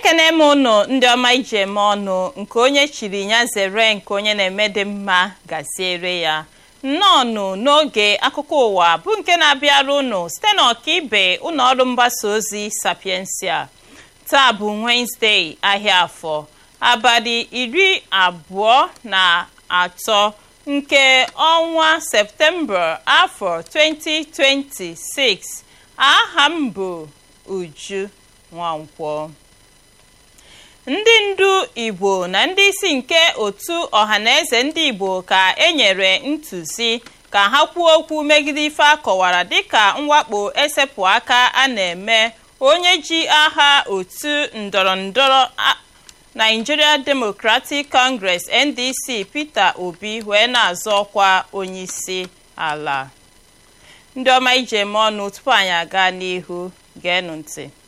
ekene m ụnụ ndị ọma ije eme ọnụ nke onye chiri ya zere nke onye na-eme dị mma gaziere ya nnọọnụ n'oge akụkọ ụwa bụ nke na-abịara ụnụ site n'ọkaibe ụlọ ọrụ mgbasa ozi sapiensia taa bụ wenezdee ahịa afọ abalị iri abụọ na atọ nke ọnwa septemba afọ 2026 aha m bụ uju nwankwọ ndị ndu igbo na ndị isi nke otu ọhaneze ndị igbo ka enyere ntụzi ka ha kwuo okwu megide ife akọwara dịka mwakpo esepụ aka a na-eme onye ji aha otu ndọrọndọrọ Nigeria Democratic Congress NDC Peter Obi wee na-azọ ọkwa onyeisi ala ndị ọma ije eme ọnụ tupu anyị aga n'ihu geenụ ntị